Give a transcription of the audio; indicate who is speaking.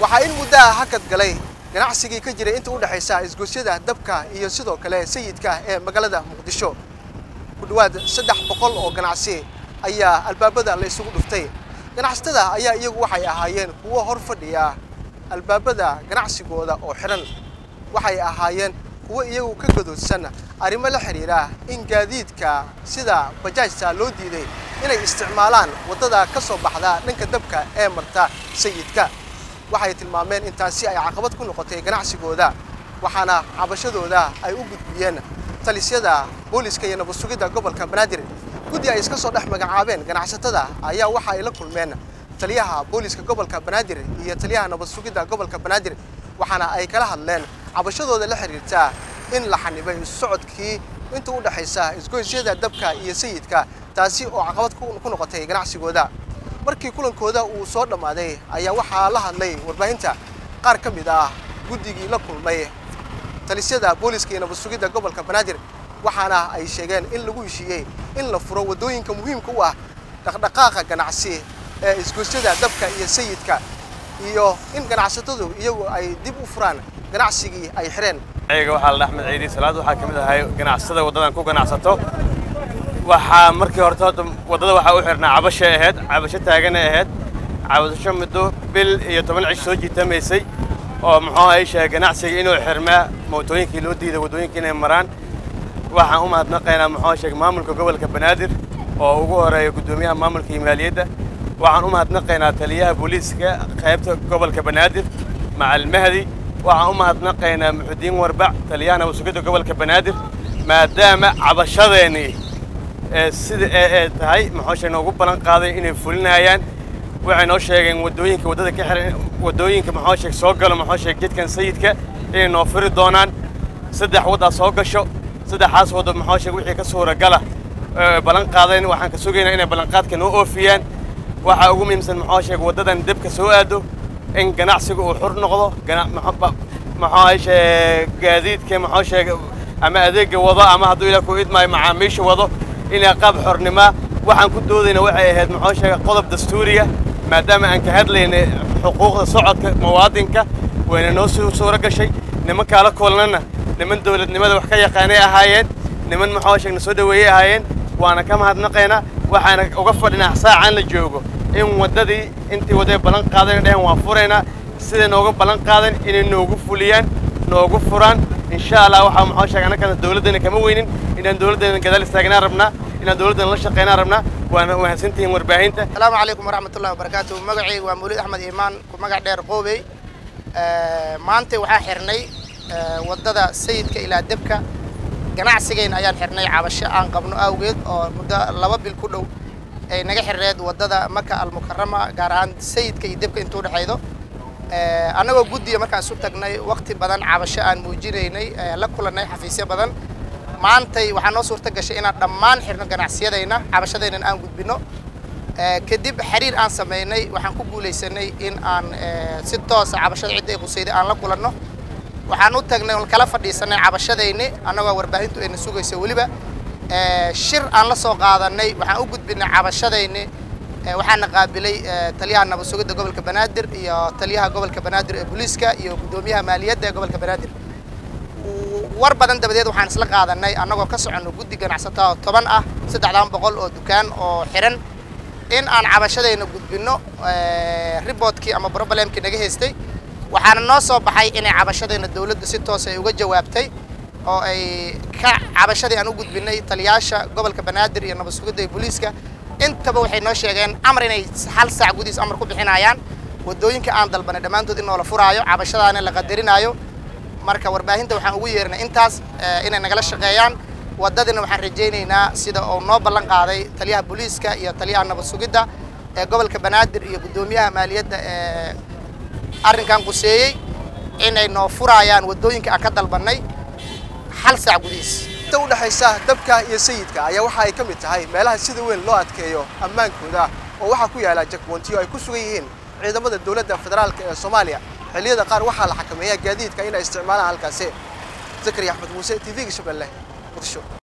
Speaker 1: waxaa in muddaha hakad galay ganacsigii ka jiray inta u dhexaysa isgoysyada dabka iyo sidoo kale sayidka ee magaalada muqdisho ku dhowaad saddex boqol oo ganacsi ayaa albaabada la isugu dhuftay ganacsatada ayaa iyagu waxay ahaayeen kuwo hor fadhiya albaabada ganacsigooda oo xidhan waxay ahaayeen kuwo iyagu ka gadoodsan arrimo la xidhiira in gaadiidka sida bajaajta loo diiday inay isticmaalaan waddada ka soo baxda dhanka dabka ee marta sayidka waxay tilmaameen in taasi ay caqabad ku noqotay ganacsigooda waxaana cabashadooda ay u gudbiyeen talisyada booliska iyo nabad sugidda gobolka banaadir guddi ay iska soo dhex magacaabeen ganacsatada ayaa waxa ay la kulmeen taliyaha booliska gobolka banaadir iyo taliyaha nabad sugidda gobolka banaadir waxaana ay kala hadleen cabashadooda la xiriirta in la xanibay isu socodkii inta u dhexaysa isgoysyada dabka iyo sayidka taasi oo caqabad ku noqotay ganacsigooda markii kulankooda uu soo dhammaaday ayaa waxaa la hadlay warbaahinta qaar ka mid ah guddigii la kulmay talisyada booliska iyo nabad sugidda gobolka banaadir waxaana ay sheegeen in lagu heshiiyey in la furo waddooyinka muhiimka u ah dhaqdhaqaaqa ganacsi ee isgoysyada dabka iyo sayidka iyo in ganacsatadu iyagu ay dib u furaan ganacsigii ay xidheen
Speaker 2: ayaga waxaa la axmed ciidi salaad waxaa ka mid ahay ganacsatada waddadan ku ganacsato waxaa markii horta horta waddada waxaa u xidhnaa cabashay ahayd cabasho taaganay ahayd cabasho muddo bil iyo toban cish soo jiitamaysay oo muxuu ay sheegay ganacsiga inuu xirmaa mootooyinkii loo diiday waddooyinka inay maraan waxaan u mahadnaqaynaa muxuu sheegay maamulka gobolka banaadir oo ugu horeeya guddoomiyaha maamulka iyo maaliyadda waxaan u mahadnaqaynaa taliyaha booliiska qaybta gobolka banaadir macal mahdi waxaan u mahadnaqaynaa muxudiin warbac taliyaha nabad sugidda gobolka banaadir maadaama cabashadeennii sida ee tahay muxuu sheeg noogu ballan qaaday inay fulinayaan waxay noo sheegeen waddooyinka waddada ka xiran waddooyinka muxuu sheeg soo galo muxuu sheeg jidkan sayidka inay noo furi doonaan saddex waddaa soo gasho saddexaas waddo muxuu sheeg wixii ka suuragala ballan qaadeen waxaan ka sugaynaa inay ballanqaadka noo oofiyaan waxaa ugu muhiimsan muxuu sheeg waddadan debka soo aado in ganacsiga uu xur noqdo muxuu sheeg gaadiidka muxuu sheeg ama adeega wado ama hadduu ilaa ku idmaayo macaamiisha wado inay qaab xornimaa waxaan ku doodayna waxay ahayd muxuu sheegay qodob dastuuriya maadaama aan ka hadlaynay xuquuqda socodka muwaadinka wayna noo suuro gashay nimankaa la kulnana niman dowladnimada wax ka yaqaanay ahaayeen niman muxuu sheeg na soo dhaweeyey ahaayeen waana ka mahadnaqaynaa waxaana uga fadhinaa saacaan la joogo in waddadii intii wadday ballan qaadeen dhehen waan furaynaa siday nooga ballan qaadan inay noogu fuliyaan noogu furaan insha allah waxaa muxuu sheegay annagana dowladdana kama weynin inaan dowladdeena gadaal istaagnaa rabnaa inaan dowladdana la shaqaynaa rabnaa waana mahadsantihiin warbaahinta
Speaker 3: asalaamu calaykum waraxmatullahi wabarakaatu magacayga waa mawlid axmed iimaan ku magac dheer qoobey maanta waxaa xirnay waddada sayidka ilaa debka ganacsigayna ayaan xirnay cabasho aan qabno awgeed oo muddo laba bil ku dhow ay naga xirneed waddada maka almukarama gaar ahaan sayidka iyo debka intuu dhexaydo annagoo guddiga markaan isu tagnay waqti badan cabasho aan muujinaynay la kulannay xafiisyo badan maantay waxaa noo suurta gashay inaan dhammaan xirno ganacsiyadayna cabashadaynan aan gudbinno kadib xiriir aan samaynay waxaan ku guulaysanay in aan si toosa cabashada cidda ay qusayday aan la kulanno waxaan u tagnay oon kala fadhiisanay cabashadayni annagoo warbaahintu ayna sugayso weliba shir aan la soo qaadanay waxaan u gudbinay cabashadayni waxaana qaabilay taliyaha nabad sugidda gobolka banaadir iyo taliyaha gobolka banaadir ee booliiska iyo guddoomiyaha maaliyadda ee gobolka banaadir war badan dabadeed waxaan isla qaadanay annagoo ka soconno guddi ganacsato oo toban ah saddexdan boqol oo dukaan oo xiran in aan cabashadayna gudbinno riboodkii ama brobalemkii naga haystay waxaana noo soo baxay inay cabashadayna dowladdu si toos ay uga jawaabtay oo ay ka cabashadii aan u gudbinay taliyaasha gobolka banaadir iyo nabad sugidda iyo booliiska intaba waxay noo sheegeen amar inay hal saac gudihiis amar ku bixinayaan waddooyinka aan dalbanay dhammaantood in noola furaayo cabashadaana la qadarinaayo marka warbaahinta waxaan ugu yeernay intaas inay nagala shaqeeyaan waddadina waxaan rajaynaynaa sida uu noo ballan qaaday taliyaha booliiska iyo taliyaha nabad sugidda ee gobolka banaadir iyo guddoomiyaha maaliyadda ee arrinkan quseeyey inay noo furaayaan waddooyinka aan ka dalbannay hal saac gudihiis
Speaker 1: inta u dhexaysa dabka iyo sayidka ayaa waxa ay ka mid tahay meelaha sida weyn loo adkeeyo ammaankooda oo waxaa ku yaala jakboontiyo ay ku sugan yihiin ciidamada dowladda federaalka ee soomaaliya xilliyada qaar waxaa la xakameeyaa gaadiidka inay isticmaalaan halkaasi zakariya axmed muuse t v-ga shabeelle muqdisho